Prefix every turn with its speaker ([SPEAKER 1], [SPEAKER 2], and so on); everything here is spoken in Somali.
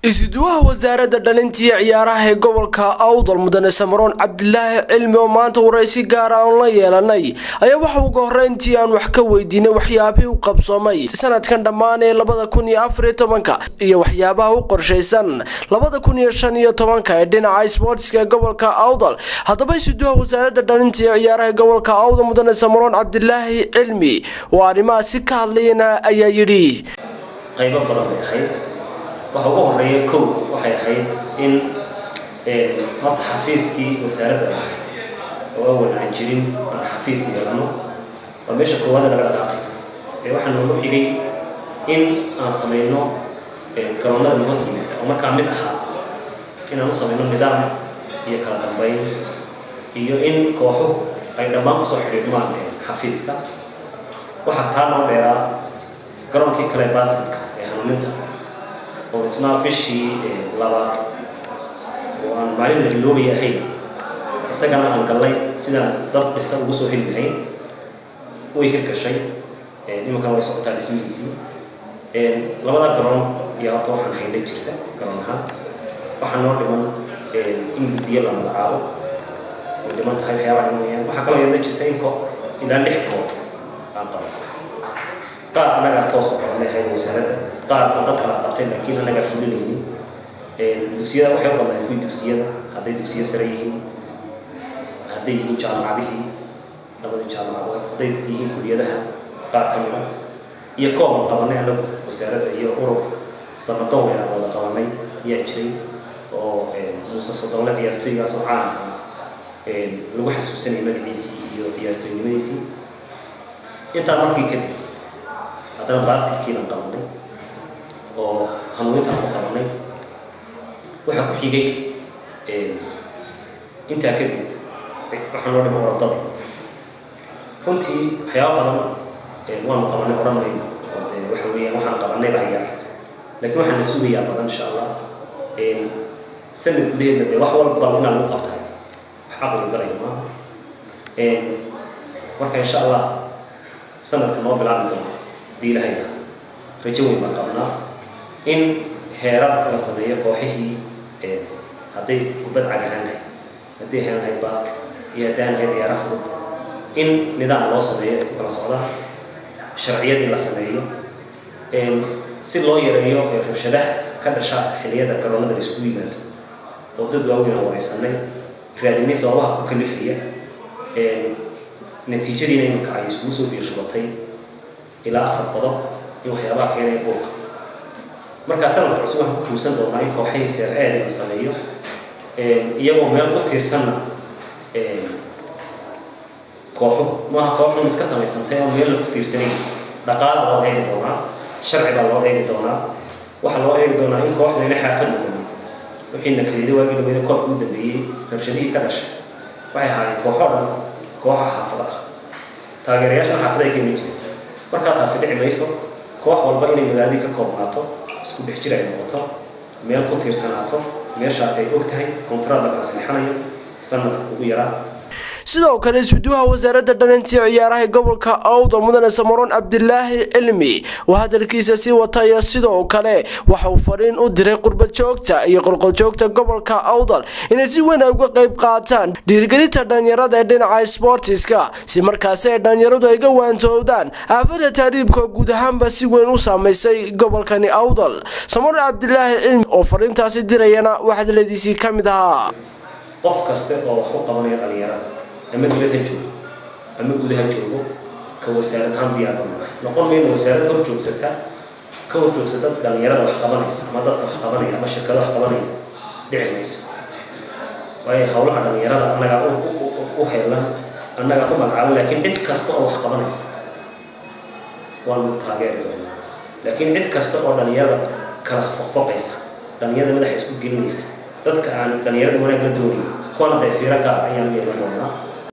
[SPEAKER 1] isuduwaha wasaaradda dhalintiiyo ciyaaraha ee gobolka awdal mudane samaroon cabdilaahi cilmi oo maanta waraysi gaara aan la yeelanay ayaa waxa uga horeyntii aan wax ka weydiinay waxyaabihii u qabsoomay sanadkan dhammaan ee labada kun iyo afariyo tobanka iyo waxyaabaha u qorshaysan labada kun iyo shan iyo tobanka ee dhinaca sboortiska ee gobolka awdal haddaba isuduwaha wasaaradda dhalintiiyo ciyaaraha ee gobolka awdal mudane samaroon cabdilaahi cilmi oo arrimahaasi ka hadlayana ayaa yidhi
[SPEAKER 2] qaybo badan bay ahayd waxa ugu horeeya kow waxay ahayd in horta xafiiskii wasaaradda ay ahayd oo awal aan jirin aan xafiis yeelano waa meesha koowaada laga dhaqaaqay ee waxaa noogu xigay in aan samayno garoonnada noo simeeta oo markaa mid ahaa inaan u samayno nidaam iyo kala dambayn iyo in kooxuhu ay dhammaan kusoo xidhiidhmaan xafiiska waxaa taa noo dheeraa garoonkii kale basketka ee hanuuninta oo isna bishii labaad oo aan maalin la iloobay ahayn isagana aan gallay sidaan dad dhisa ugu soo heli lahayn way hirgashay imankan way socotaa dhismihiisii labada garoon ayaa horta waxaan haynay jirta garoon ahaan waxaa noo dhiman in guddiyo la magacaabo way dhiman tahay waxyaabaha dhimanayaan waxaa kaloo yeelna jirta in ko ilaa lix koob aan qabo qaar annagaa toos u qabanay ahayd wasaaradda qaar baa dad kala qabtay laakiin annagaa fulinaynin dugsiyada waxay u badnaayeen kuwii dugsiyada hadday dugsiyo sare yihiin hadday yihiin jaamacadihii labadii jaamacadood hadday yihiin kuliyadaha qaar ka mida iyo kooban qabanay annagu wasaaradda iyo urur sanadoon weynaan wada qabanay ayaa jiray oo muuse sodonle ciyaartooygaas oo caan ahaa lagu xasuusanayay magaciisii iyo ciyaartooynimadiisii intaa markii kadib haddana basketkiinan qabanay oo hanuunintaan ku qabanay waxaa ku xigay intaa kadib waxaa noo dhima orodada runtii waxyaaba badan waanu qabanay odhan mayno oo dee waxa weeyaan waxaan qabanay baa yar laakiin waxaan na sugayaa badan insha allah sanad gudaheedna dee wax walba inaa lagu qabtay wax caqli galaya maaha marka insha allah sanadka noo bilaabi doono hadii ilahayna rajo weyn baan qabnaa in heerar la sameeyo kooxihii hadday kubad cag ahaan lahayd hadday ahaan lahayd basket iyo hadday ahaan lahayd ciyaara fudud in nidaam loo sameeyo ay ku kala socdaan sharciyad in la sameeyo si loo yareeyo rabshadaha ka dhasha xiliyada garoonnada la isugu yimaado oo dad waaweyn aan waraysanay raadinay sababaha ku kalifaya natiijadiina iminka ay isugu soo biirshubatay ilaa afar qodob in waxyaabaha keenaya buuqa markaa sanadka cusub waxaan ku kuusan doonaa in kooxahii seer-eed la sameeyo iyagoo meel ku tiirsanna kooxu maaha kooxun iska samaysantay oo meel la ku tiirsanayn dhaqaala loo eegi doonaa sharci baa loo eegi doonaa waxaa loo eegi doonaa in kooxdayna xaafad noqon wixiina kaliida waagii dhaweyda koobka u dambeeyey rabshadihii ka dhashay waxay ahaayeen kooxo dhan kooxa xaafada ah taageerayaashan xaafada ay ka iman jireen markaa taasi dhici mayso koox walba inay magaaladii ka koobnaato isku dhex jir ay noqoto meel ku tiirsanaato meeshaas ay og tahay kontraad la kala saxanayo sanadka ugu yaraa
[SPEAKER 1] sidoo kale isuduwaha wasaaradda dhalintiiyo ciyaaraha gobolka awdal mudane samaroon cabdilaahi cilmi oo hadalkiisa sii wataya sidoo kale waxa uu fariin u diray qurbajoogta iyo qolqoljoogta gobolka awdal inay si weyn ay uga qayb qaataan dhiirgelinta dhalinyarada ee dhinaca sboortiska si markaasi ay dhalinyaradu ay ga waantoowdaan aafada taariibka guud ahaanba si weyn u saamaysay gobolkani awdal samaroon cabdilaahi cilmi oo fariintaasi dirayana waxadladiisii ka mid ahaa
[SPEAKER 2] qof kaste oo wax u qabanaya dhalinyarada ama dibad ha joogo ama guda ha joogo ka wasaarad ahaan diyaar baan nahay noqon mayno wasaarad hor joogsata ka hor joogsata dhalinyarada wax qabanaysa ama dadka wax qabanaya ama shirkado wax qabanaya dhici mayso waayo howlaha dhalinyarada annagaa u heelan annagaa ku magacaaban laakiin cid kasta oo wax qabanaysa waanu taageeri doonaa laakiin cid kasta oo dhalinyarada kala foqfoqaysa dhalinyarada madaxa isku gelinaysa dadka aan dhalinyarada wanaag la doonayn kuwana dee fiiro gaar ayaan u yeelan doonaa